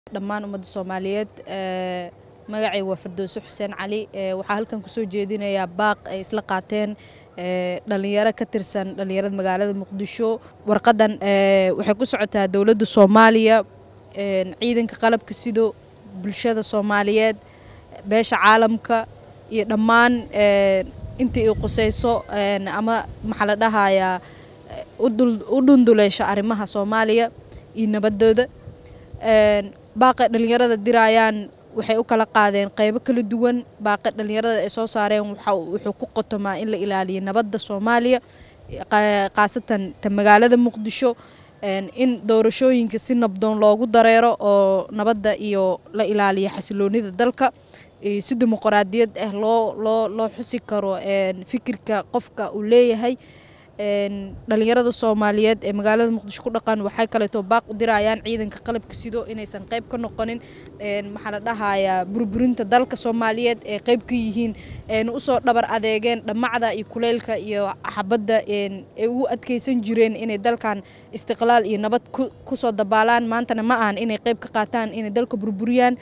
dhammaan ummadda soomaaliyeed magacay waa firdowse xuseen cali waxaa halkan kusoo jeedinayaa baaq ay isla qaateen dhalinyaro ka tirsan dhalinyarada magaalada muqdisho warqadan waxay ku socotaa dowladda soomaaliya ciidanka qalabka sido bulshada soomaaliyeed beesha caalamka iyo dhammaan intii i qusayso ama maxaa la dhahayaa u dhunduleysha arrimaha soomaaliya iyo nabadooda baaqay dhalinyarada diraayaan waxay u kala qaadeen qeybo kala duwan baaqi dhalinyarada ay soo saareen wuxuu ku qotomaa in la ilaaliyo nabadda soomaaliya khaasatan ta magaalada muqdisho in doorashooyinka si nabdoon loogu dareero oo nabadda iyo la ilaaliyo xasiloonida dalka si dimuqraadiyad ah loo loo loo xusi karo fikirka qofka uu leeyahay dhalinyarada soomaaliyeed ee magaalada muqdisho ku dhaqan waxay kaleeto baaq u dirayaan ciidanka qalabka sido inaysan qayb ka noqonin maxaa la dhahayaa burburinta dalka soomaaliyeed ee qayb ka yihiin usoo dhabar adeegeen dhammacda iyo kuleylka iyo xabadda ay ugu adkeysan jireen inay dalkan istiqlaal iyo nabad kusoo dabaalaan maantana ma ahan inay qayb ka qaataan inay dalka burburiyaan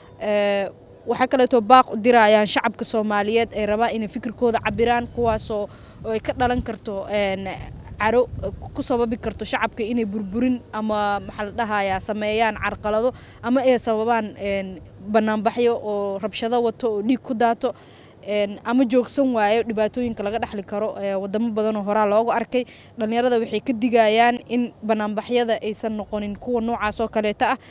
waxay kaleeto baaq u dirayaan shacabka soomaaliyeed ay rabaan inay fikirkooda cabiraan kuwaasoo oo ay ka dhalan karto caro ku sababi karto shacabka inay burburin ama maxaa la dhahayaa sameeyaan carqalado ama ay sababaan banaanbaxyo oo rabshado wato oo dhiig ku daato ama joogsan waayo dhibaatooyinka laga dhexli karo wadamo badanoo horaa loogu arkay dhalinyarada waxay ka digayaan in banaanbaxyada aysan noqonin kuwa noocaas oo kaleeta ah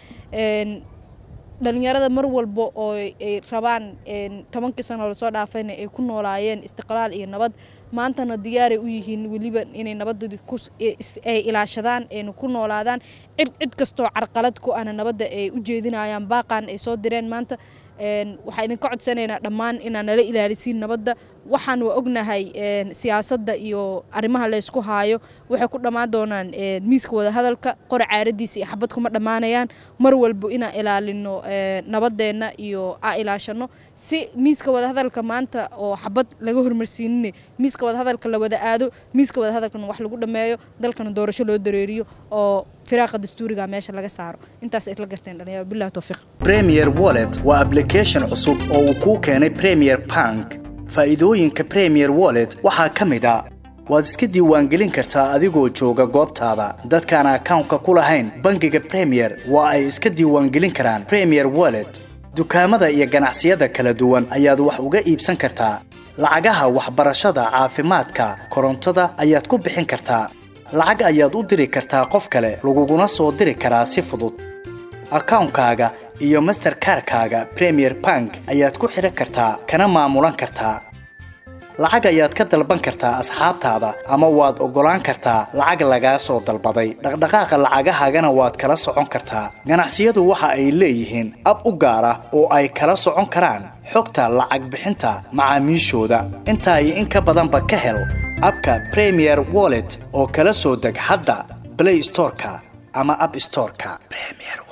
dhalinyarada mar walba oo ay rabaan tobankii sano lasoo dhaafayna ay ku noolaayeen istiqlaal iyo nabad maantana diyaaray u yihiin weliba inay nabadoodii ay ilaashadaan ayna ku noolaadaan cid cid kastoo carqalad ku ahna nabadda ay u jeedinayaan baaqan ay soo direen maanta waxaa idinka codsanaynaa dhammaan inaan nala ilaalisiin nabadda waxaan waa ognahay siyaasadda iyo arrimaha laysku haayo waxay ku dhammaan doonaan miiska wadahadalka qora caaradiisa iyo xabad kuma dhammaanayaan mar walba inaan ilaalino nabadeenna iyo aa ilaashano si miiska wadahadalka maanta oo xabad laga hormarsiinine miiska wadahadalka la wada aado miiska wadahadalkana wax lagu dhammeeyo dalkana doorasho loo dareeriyo oo firaaqa dastuuriga meesha laga saaro intaas isla garteen dhalinyaro billahi tawfiiq premier wallet waa application cusub oo uu kuu keenay premier bank faa'iidooyinka premier wallet waxaa ka mid a waad iska diiwaangelin kartaa adigoo jooga goobtaada dadkaan akawnka ku lahayn bangiga premier waa ay iska diiwaangelin karaan premier wallet dukaamada iyo ganacsiyada kala duwan ayaad wax uga iibsan kartaa lacagaha waxbarashada caafimaadka korontada ayaad ku bixin kartaa lacag ayaad u diri kartaa qof kale laguguna soo diri karaa si fudud akawnkaaga iyo masterkarkaaga premier bank ayaad ku xidhan kartaa kana maamulan kartaa lacag ayaad ka dalban kartaa asxaabtaada ama waad oggolaan kartaa lacag lagaa soo dalbaday dhaqdhaqaaqa lacagahaagana waad kala socon kartaa ganacsiyadu waxa ay leeyihiin ab u gaar ah oo ay kala socon karaan xogta lacag bixinta macaamiishooda intaa iyo in ka badanba ka hel abka premier wallet oo kala soo deg hadda blay storeka ama ab storeka